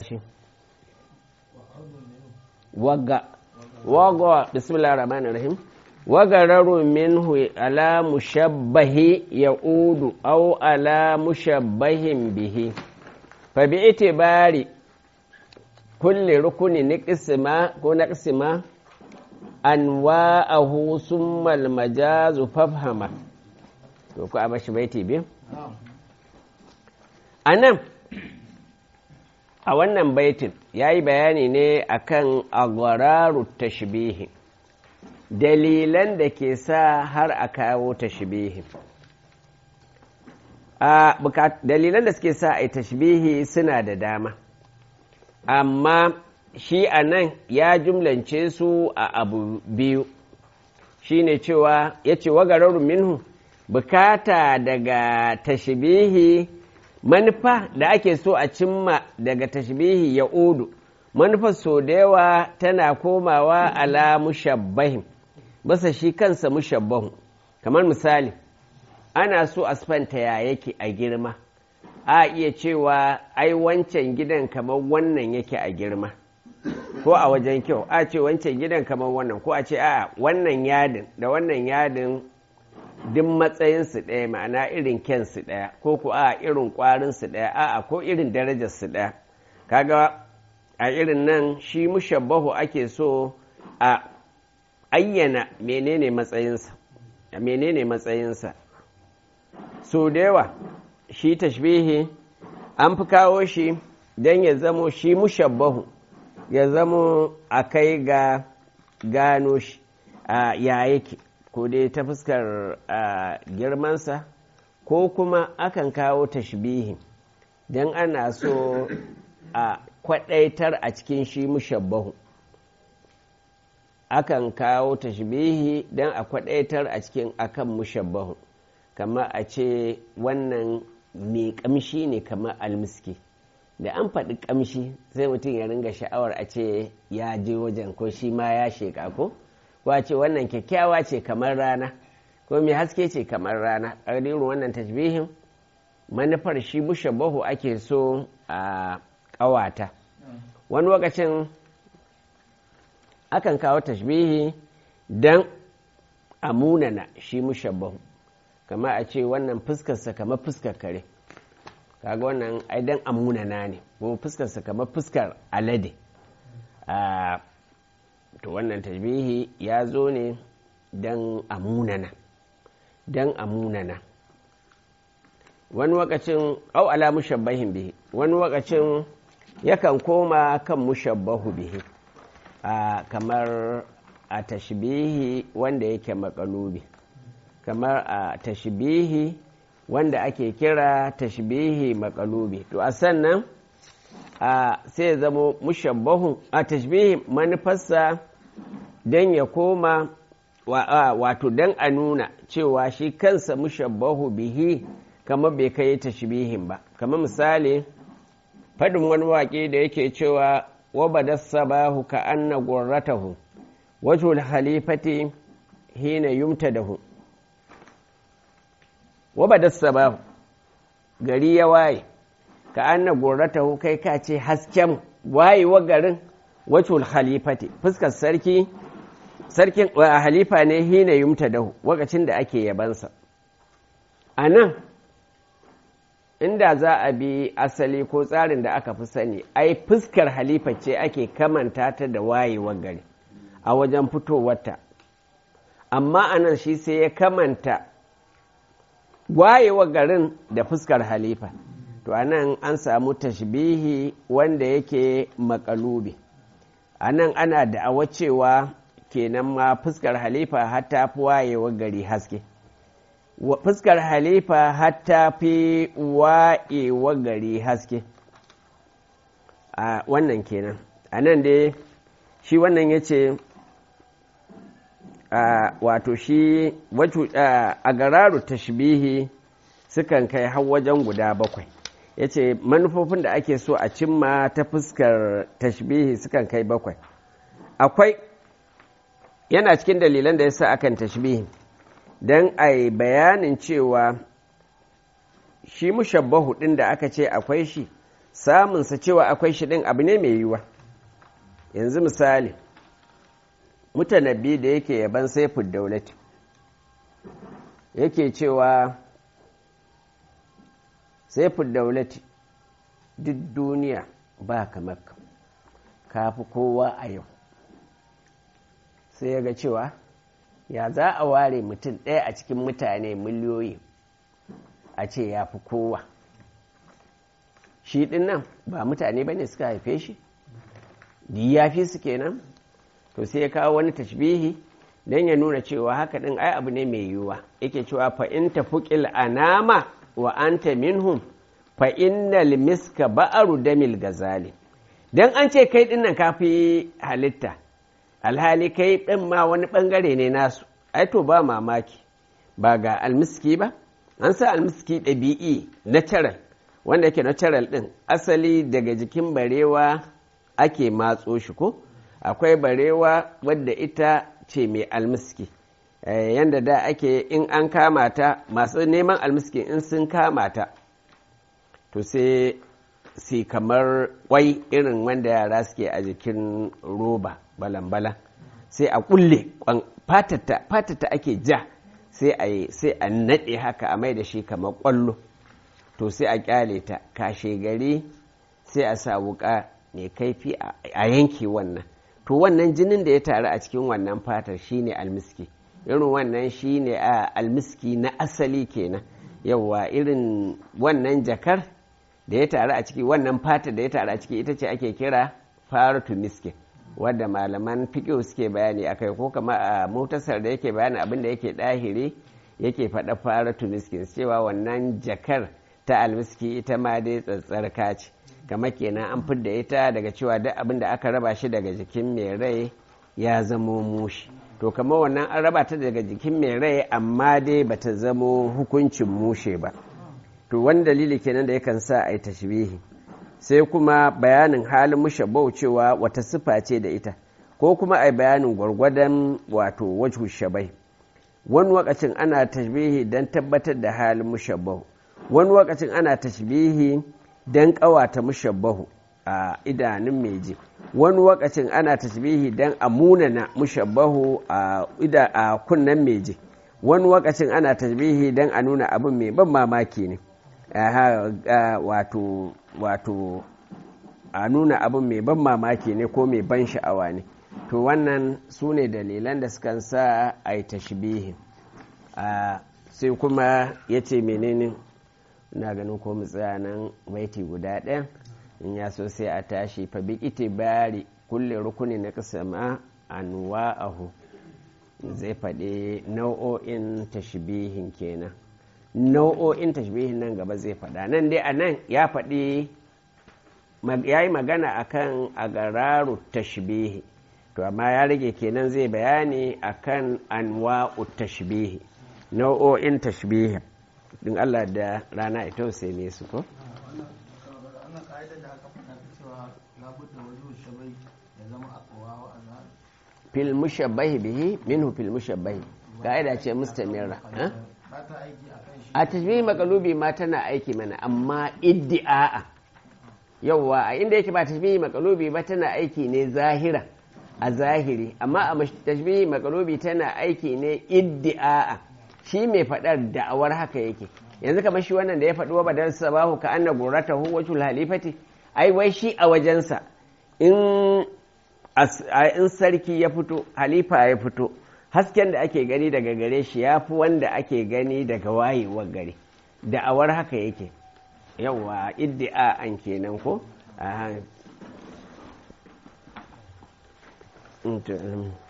waga waga bismillahir rahmanir rahim wagararu minhu ala mushabbahi ya'udu aw ala mushabbahin bihi fa bi itibari kulli rukuni niqsima ko naqsima anwa'ahu summa al-majazu fafhama to ku a bashi baiti biyu anan a wannan baitin ya yi bayani ne akan agwararu tashbihi dalilan da ke sa har a kawo tashbihi a dalilan da suke sa a yi tashbihi suna da dama amma shi a nan ya jumlance su a abu biyu shi ne cewa ya ce wagararru minhu bukata daga tashbihi manufa da ake so a cimma daga tashbihi ya udu manufar so da yawa tana komawa ala mushabbahin basa shi kansa mushabbahu kamar misali ana so a spanta ya yake a girma a iya cewa ai wancan gidan kamar wannan yake a girma ko a wajen kyau a ce wancan gidan kamar wannan ko a ce a wannan yadin da wannan yadin duk matsayinsu ɗaya ma'ana irin kyansu ɗaya ko ku a irin ƙwarinsu ɗaya a'a ko irin darajarsu ɗaya kaga a irin nan shi mushabbahu ake so a ayyana menene matsayinsa menene matsayinsa so da yawa shi tashbihi an fi kawo shi don ya zamo shi mushabbahu ya zamo a kai ga gano shi ya yake ko dai ta fuskar girmansa ko kuma akan kawo tashbihi don ana so a kwadaitar a cikin shi mushabbahu akan kawo tashbihi don a kwadaitar a cikin akan mushabbahu kama a ce wannan mai kamshi ne kamar almiski da an faɗi kamshi sai mutum ya ringa sha'awar a ce ya je wajen ko shi ma ya sheƙa ko? wace wannan kyakkyawa ce kamar rana ko mai haske ce kamar rana ƙaririn wannan tashbihin manufar shi mushabbahu ake so a ƙawata wani lokacin akan kawo tashbihi don a munana shi mushabbahu kama a ce wannan fuskarsa kamar fuskar kare kaga wannan ai don a munana ne ko fuskarsa kamar fuskar alade to wannan tajbihi ya zo ne don amunana don amunana wani wakacin au ala mushabbahin bihi wani wakacin yakan koma kan mushabbahu bihi a kamar a tashbihi wanda yake makalubi kamar a tashbihi wanda ake kira tashbihi makalubi to a sannan a sai zama mushabbahu a tashbihi manufarsa don ya koma wato don a nuna cewa shi kansa mushabbahu bihi kamar bai kai tashbihin ba kamar misali faɗin wani waƙe da yake cewa wabada sabahu ka anna gurratahu wajhul halifati hina yumtadahu wabada sabahu gari ya waye ka anna gurratahu kai ka ce hasken wayewa garin wacul halifati fuskar sarki sarkin halifa ne hina yumta dahu wakacin da ake yabansa a nan inda za a bi asali ko tsarin da aka fi sani ai fuskar halifa ce ake kamanta ta da wayewar gari a wajen fitowarta amma a nan shi sai ya kamanta wayewar garin da fuskar halifa to a nan an samu tashbihi wanda yake makalubi a nan ana da'awa cewa kenan ma fuskar halifa hatta fi wayewar gari haske fuskar halifa hatta fi wayewar gari haske a wannan kenan a nan dai shi wannan ya ce wato shi a gararu tashbihi sukan kai har wajen guda bakwai ya ce manufofin da ake so a cimma ta fuskar tashbihi sukan kai bakwai akwai yana cikin dalilan da ya sa akan tashbihi don a yi bayanin cewa shi mushabbahu ɗin da aka ce akwai shi samunsa cewa akwai shi ɗin abu ne mai yiwuwa yanzu misali mutanabbi da yake yaban saifin daulati yake cewa saifin daulati duk duniya ba kamar ka fi kowa a yau sai ya ga cewa ya za a ware mutum ɗaya a cikin mutane miliyoyi a ce ya fi kowa shi ɗin nan ba mutane ba ne suka haife shi ya fi su kenan to sai ya kawo wani tashbihi don ya nuna cewa haka ɗin ai abu ne mai yiwuwa yake cewa fa in tafuqil anama wa anta minhum fa innal miska ba'aru damil gazali dan an ce kai ɗin nan kafi halitta alhali kai ɗin ma wani ɓangare ne nasu ai to ba mamaki ba ga almiski ba an sa almiski ɗabi'i natural wanda yake natural ɗin asali daga jikin barewa ake matso shi ko akwai barewa wadda ita ce mai almiski yanda da ake in an kama ta masu neman almiski in sun kama ta to sai si kamar kwai irin wanda yara suke a jikin roba balan-balan sai a kulle fatata ake ja sai a sai a naɗe haka a mai da shi kamar ƙwallo to sai a kyale ta kashe gari sai a sa wuka mai kaifi a yanke wannan to wannan jinin da ya taru a cikin wannan fatar shine almiski irin wannan shine a almiski na asali kenan yauwa irin wannan jakar da ya taru a ciki wannan fatar da ya taru a ciki ita ce ake kira faratu miskin wadda malaman fiƙo suke bayani akai ko kama a mutasar da yake bayani abin da yake ɗahiri yake faɗa faratu miskin cewa wannan jakar ta almiski ita ma dai tsatsarka ce kama kenan an fidda ita daga cewa duk abin da aka raba shi daga jikin mai rai ya zamo mushi to kama wannan an raba ta daga jikin mai rai amma dai bata zamo hukuncin mushe ba to wani dalili kenan da yakan sa a yi tashbihi sai kuma bayanin halin mushabbau cewa wata sifa ce da ita ko kuma a bayanin gwargwadon wato wajhu shabai wani wakacin ana tashbihi don tabbatar da halin mushabbau wani wakacin ana tashbihi don kawata mushabbahu a idanun meji wani wakacin ana tashbihi don a munana mushabbahu a kunnen meji wani wakacin ana tashbihi don a nuna abin mai ban mamaki ne wato wato a nuna abin mai ban mamaki ne ko mai ban sha'awa ne to wannan su ne dalilan da sukan sa a yi tashbihi sai kuma ya ce menene na ganin ko tsaya nan baiti guda ɗaya in ya so sai a tashi fa bi bari kulle rukuni na kasama anwa'ahu zai faɗi nau'o'in tashbihin kenan nau'o'in tashbihin nan gaba zai faɗa nan dai a nan ya faɗi ya yi magana akan agararu tashbihi to amma ya rage kenan zai bayani akan anwa'u tashbihi nau'o'in tashbihi din Allah da rana ita sai ne su ko fil mushabbahi bihi minhu fil mushabbahi ka'ida ce mustamira a tashbihi makalubi ma tana aiki mana amma iddi'a yauwa a inda yake ba tashbihi makalubi ba tana aiki ne zahira a zahiri amma a tashbihi makalubi tana aiki ne iddi'a shi mai faɗar da'awar haka yake yanzu kamar shi wannan da ya faɗi wa badar sabahu ka anna gurata hu wajhul halifati ai wai shi a wajensa in in sarki ya fito halifa ya fito hasken da ake gani daga gare shi ya fi wanda ake gani daga wayewar gari da'awar haka yake yawa iddi'a an kenan ko